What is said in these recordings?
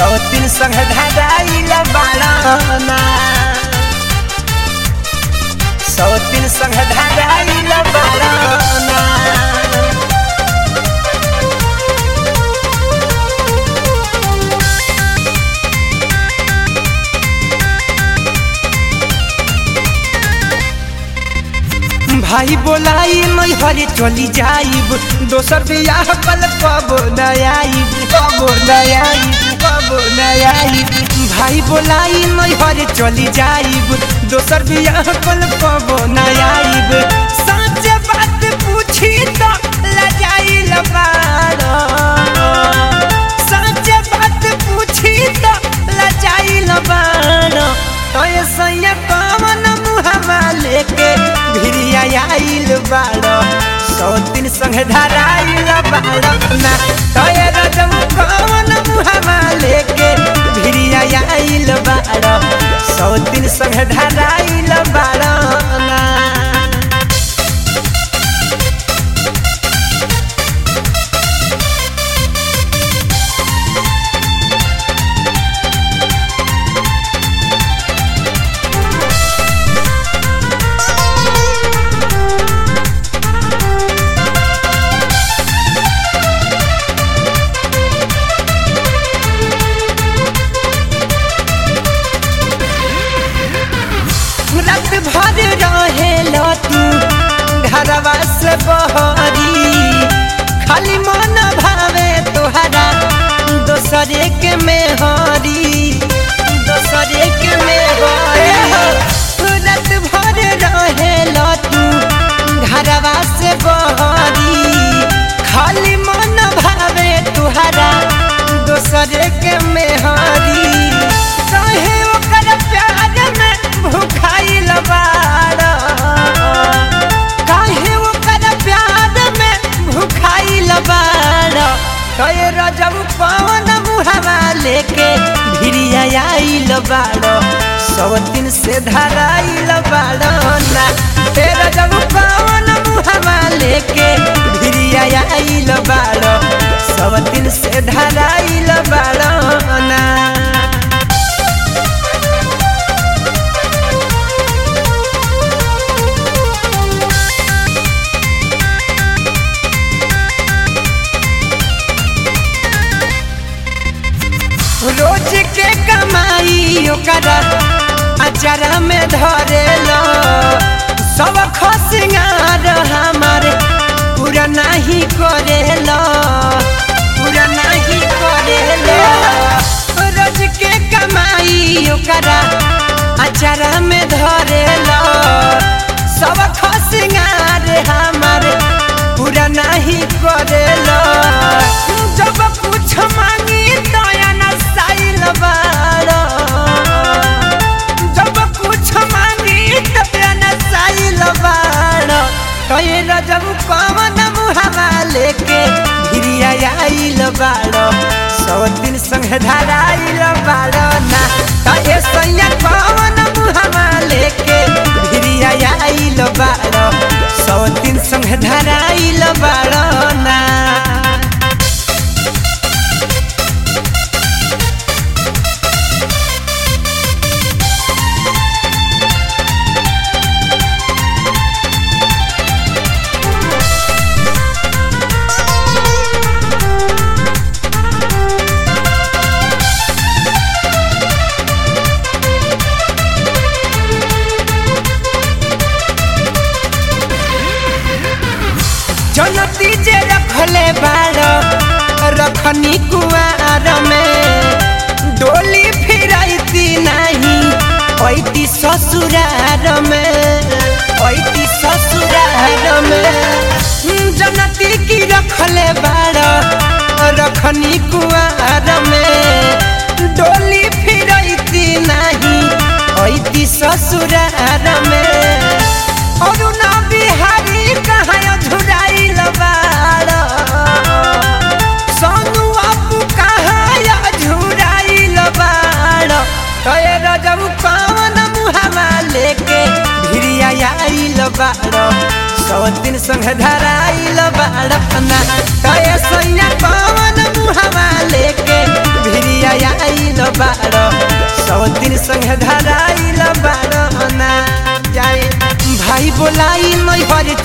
सौतीन संग धराइल बाड़ना सौतीन संग धराइल बाड़ना भाई बोलाई मैं हरे चली जाइब दोसर बियाह पल कब नयाइब कब नयाइब कब नयाइब भाई बोलाई मैं हरे चली जाइब दोसर बियाह पल कब नयाइब सच बात पूछी तो लजाइल बाड़ा सच बात पूछी तो लजाइल बाड़ा तो ये सैया कवन मुहवा लेके भिरिया आइल बाड़ो सौ दिन संग धराइल बाड़ो ना तो ये रजम कवन मुहवा लेके भिरिया आइल बाड़ो सौ दिन संग धराइल बाड़ो ना रात भर रहेलो तू घरवा से बहरी खाली मन भावे तोहरा दोसरे के मेहरी दोसरे के मेहरी रात भर रहेलो तू घरवा से बहरी खाली मन भावे तोहरा दोसरे के मेहरी कहे ओकर प्यार में भुखाइल बाड़ा काहे ओकर प्यार में भुखाइल बाड़ा कहे रजब पवन मुहवा लेके भिरिया आइल बाड़ो सौ दिन से धराइल बाड़ो ना तेरा जब पवन मुहवा लेके भिरिया आइल बाड़ो सौ दिन से धराइल बाड़ो ना रोज के कमाई ओकरा अचारा में धरेलो सब खसिंगार हमारे पूरा नहीं करेलो पूरा नहीं करेलो रोज के कमाई ओकरा अचारा में धरेलो सब खसिंगार हमारे पूरा नहीं करेलो जब कुछ मांगी दया न साइल बाड़ो जब कुछ मांगी दया न साइल बाड़ो कहे रजब कवन मुहवा लेके भिरिया आइल बाड़ो सौ दिन संग धराइल बाड़ो ना कहे सैया कवन मुहवा लेके भिरिया आइल बाड़ो सौ दिन संग धराइल बाड़ो ना जनती जे रखले बाड़ो रखनी कुआर में डोली फिराइती नहीं ऐती ससुरार में ऐती ससुरार में जनती की रखले बाड़ो रखनी कुआर में डोली फिराइती नहीं ऐती ससुरार में और ना बिहारी कहाँ झुराइल बाड़ा सोनू बाबू कहाँ झुराइल बाड़ा कहे रजब कौन मुहवा लेके भिरिया आइल बाड़ा सौ दिन संग धराइल बाड़ा ना कहे सैया कौन मुहवा लेके भिरिया आइल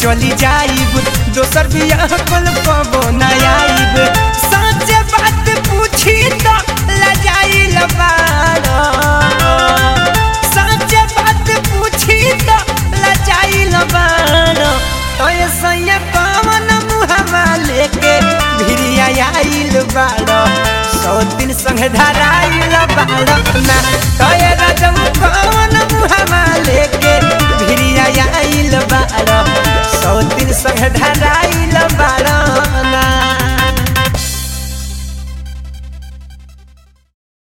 चली जाइब दोसर बियाह कुल पबो न आइब सच्चे बात पूछी तो लजाइल बाड़ो सच्चे बात पूछी तो लजाइल बाड़ो तो ये सैया कवन मुहवा लेके भिरिया आइल बाड़ो सौ दिन संग धराइल बाड़ो ना तो ये रजम